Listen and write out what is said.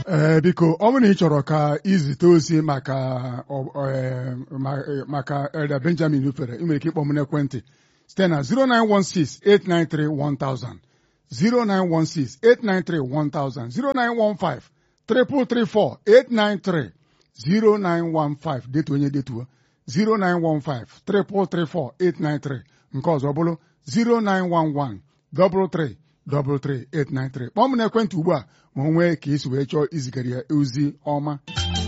ee biko ọ bụrụ na ị chọrọ ka izite ozi maka ọ- ee, ma- ee, maka Elder Benjamin Ufere ị nwere ike ịkpọ m n'ekwentị site na 09168931000 09168931000 0915 334 893 0915 detuo onye detuo 0915 334 893 nke ọzọ bụrụ 0911 33 33 893 kpọọ m n'ekwentị ugbu a ma o nwee ka isi wee chọọ izigara ya ozi ọma